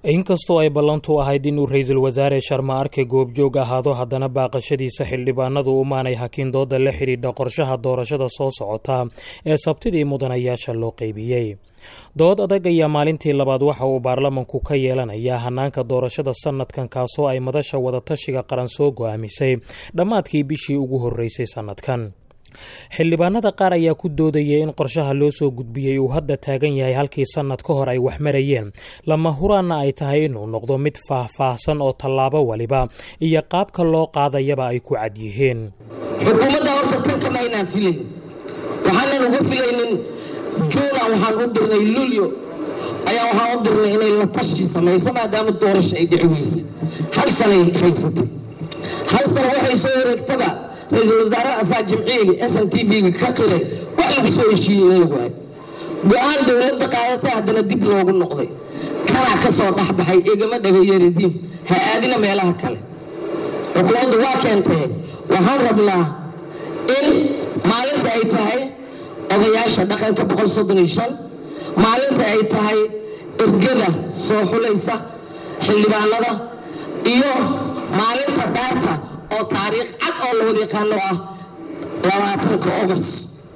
inkastoo ay ballantu ahayd inuu ra-iisul wasaare sharma arke goobjoog ahaado haddana baaqashadiisa xildhibaanadu umaanay hakin dooda la xidhiidha qorshaha doorashada soo socota ee sabtidii mudanayaasha loo qeybiyey dood adag ayaa maalintii labaad waxa uu baarlamanku ka yeelanayaa hanaanka doorashada sanadkan kaasoo ay madasha wadatashiga qaran soo go-aamisay dhammaadkii bishii ugu horreysay sanadkan xildhibaanada qaar ayaa ku doodayay in qorshaha loo soo gudbiyey uu hadda taagan yahay halkii sannad ka hor ay wax marayeen lama huraanna ay tahay inuu noqdo mid faah-faahsan oo tallaabo waliba iyo qaabka loo qaadayaba ay ku cad yihiin xukuumadda horta tan kama aynaan filayn waxaanan uga filaynin juuna waxaan u dirnay lulyo ayaa waxaan u dirnay inay la tashi samayso maadaama doorasho ay dhici weyse hal sanay haysatay hal sana waxay soo wareegtaba ra-iisul wasaare asaa jimciga s n t v-ga ka qiray wax lagu soo heshiiyey in lagu hay go-aan dowladda qaadatay haddana dib loogu noqday kanaa ka soo dhexbaxay igama dhagayeeridiin ha aadina meelaha kale xukuumaddu waa keentee waxaan rabnaa in maalinta ay tahay odayaasha dhaqanka boqol soddon iyo shan maalinta ay tahay ergada soo xulaysa xildhibaanada iyo maalinta daarta oo taariikh cad oo lawada yaqaano ah labaatanka ogos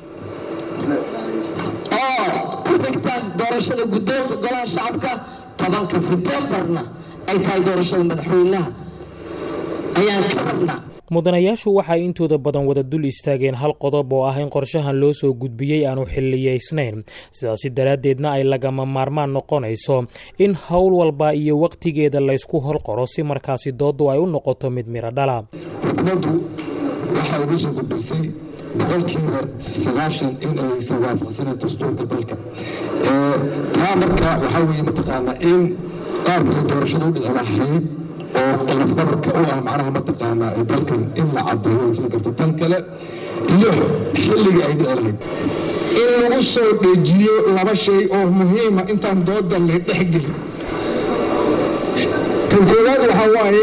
oo ku xigta doorashada guddoonka golaha shacabka tobanka sebtembarna ay tahay doorashada madaxweynaha ayaan ka rabnaa mudanayaashu waxay intooda badan wada dul istaageen hal qodob oo ah in qorshahan loo soo gudbiyey aanu xiliyeysnayn sidaasi daraaddeedna ay lagama maarmaan noqonayso in howl walba iyo wakhtigeeda laysku horqoro si markaasi dooddu ay u noqoto mid miro dhala xukuumaddu waxay ugu soo gudbisay boqolkiiba sagaashan in aysan waafaqsanan dastuurka dalka taa marka waxaa weeye mataqaanaa in qaabkay doorashada u dhici lahayd oo qolofdabarka u ah macnaha mataqaanaa dalkan in la cadeeyo isla karto tan kale iyo xilliga ay dhici lahayd in lagu soo dhejiyo laba shay oo muhiima intaan dooda la dhexgelin kan koowaad waxaa waaye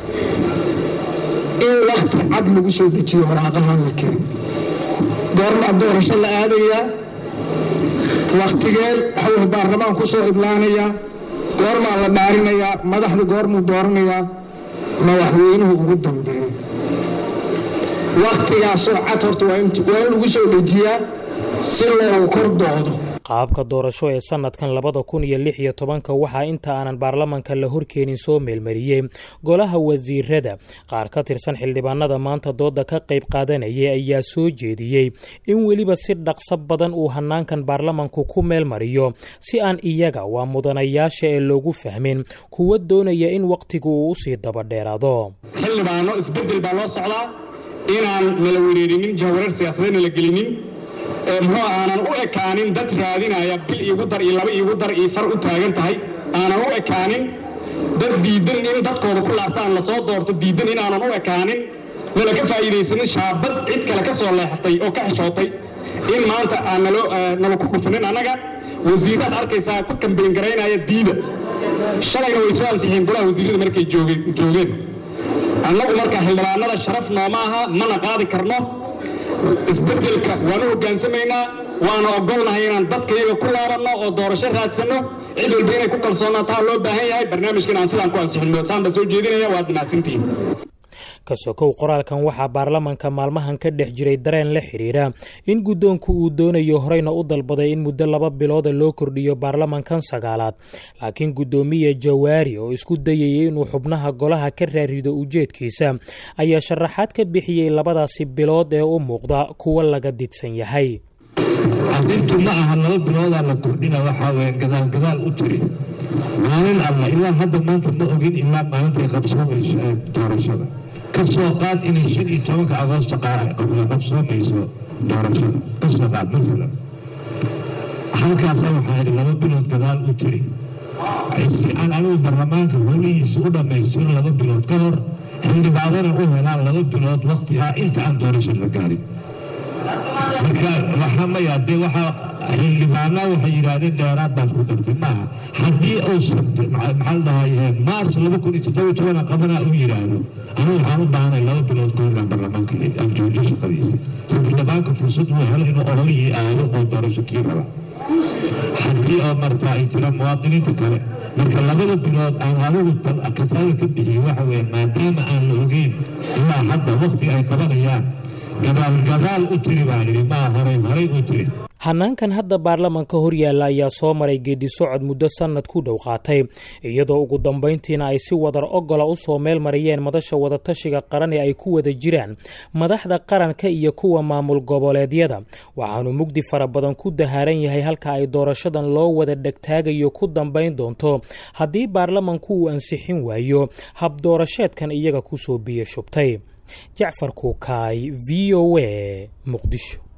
in wakti cad lagu soo dejiyo waraaqahan la kerin goormaa doorasho la aadayaa wakhtigeen waxaweye baarlamaan ku soo idlaanayaa goormaa la dhaarinayaa madaxda goormuu dooranayaa madaxweynuhu ugu dambeeyo wakhtigaasoo cad horta waa in lagu soo dhejiyaa si loogu kor doodo qaabka doorasho ee sanadkan labada kun iyo lix iyo tobanka waxaa inta aanan baarlamanka la horkeenin soo meelmariyey golaha wasiirada qaar ka tirsan xildhibaanada maanta dooda ka qayb qaadanayay ayaa soo jeediyey in weliba si dhaqso badan uu hanaankan baarlamanku ku meelmariyo si aan iyaga waa mudanayaasha ee loogu fahmin kuwa doonaya in wakhtigu uu usii dabadheeraado xildhibaano isbedel baa loo socdaa inaan nala wereerinin jahwareer siyaasadeedna la gelinin muxuu aanan u ekaanin dad raadinaya bil iigu dar iyo laba iigu dar iyo far u taagan tahay aanan u ekaanin dad diidan in dadkooda ku laabtaan lasoo doorto diidan inaanan u ekaanin nala ka faa'iidaysanin shaabad cid kale ka soo leexatay oo ka xishootay in maanta aan nala ku dhufanin annaga wasiiraad arkaysaa ku kambeyn garaynaya diida shalayna way soo ansixiyeen golaha wasiirada markay joogeen annagu marka xildhibaanada sharaf nooma aha mana qaadi karno isbedelka waanu hogaansamaynaa waana ogolnahay inaan dadkayaga ku laabanno oo doorasho raadsanno cid walba inay ku kalsoonaataa loo baahan yahay barnaamijkan aan sidaan ku ansixinno saan baa soo jeedinaya waad mahadsantihiin ka sokow qoraalkan waxaa baarlamanka maalmahan ka dhex jiray dareen la xidhiira in guddoonku uu doonayo horeyna u dalbaday in muddo laba bilooda loo kordhiyo baarlamankan sagaalaad laakiin guddoomiye jawaari oo isku dayayay inuu xubnaha golaha ka raarido ujeedkiisa ayaa sharaxaad ka bixiyey labadaasi bilood ee u muuqda kuwa laga didsan yahay arrintu ma aha laba biloodaa la kordhina waxaa weye gadaal gadaal u tiri maalin alla ilaa hadda maanta ma ogin ilaa maalintay qabsoomayso ee doorashada ka soo qaad inay shan iyo tobanka agoosto qabsoomayso doorashada ka soo qaad masalan halkaasa waxaa idhi laba bilood gadaal u tiri si aan anigu baarlamaanka holihiisa u dhammaystiro laba bilood ka hor xildhibaanana u helaan laba bilood wakti ah inta aan doorasho la gaarin marka waxaa maya dee waxaa xildhibaanaa waxay yidhaahdeen dheeraad baad ku dartay maaha haddii uusan maxaa la dhahay maars laba kun iyo toddoba tobana qabanaa u yidhaahdo anigu waxaan u baahanay laba bilood ka horaan baarlamaanka aan joojo shaqadiisa si xildhibaanka fursad uu helo inuu ololihii aado oo doorasho kii raba haddii oo martaa ay jiraan muwaadiniinta kale marka labada bilood aan adigu kataada ka bixiyo waxa weeye maadaama aan la ogeyn ilaa hadda waktiga ay qabanayaan gadaal gadaal u tiri baan idhi maa horay horay u tiri hanaankan hadda baarlamanka horyaalla ayaa soo maray geedi socod muddo sannad ku dhow qaatay iyadoo ugu dambayntiina ay si wadar ogola u soo meel mariyeen madasha wadatashiga qaran ee ay ku wada jiraan madaxda qaranka iyo kuwa maamul goboleedyada waxaanu mugdi fara badan ku dahaaran yahay halka ay doorashadan loo wada dhegtaagayo ku dambayn doonto haddii baarlamanku uu ansixin waayo habdoorasheedkan iyaga kusoo biyo shubtay jacfar kuukaay v o a muqdisho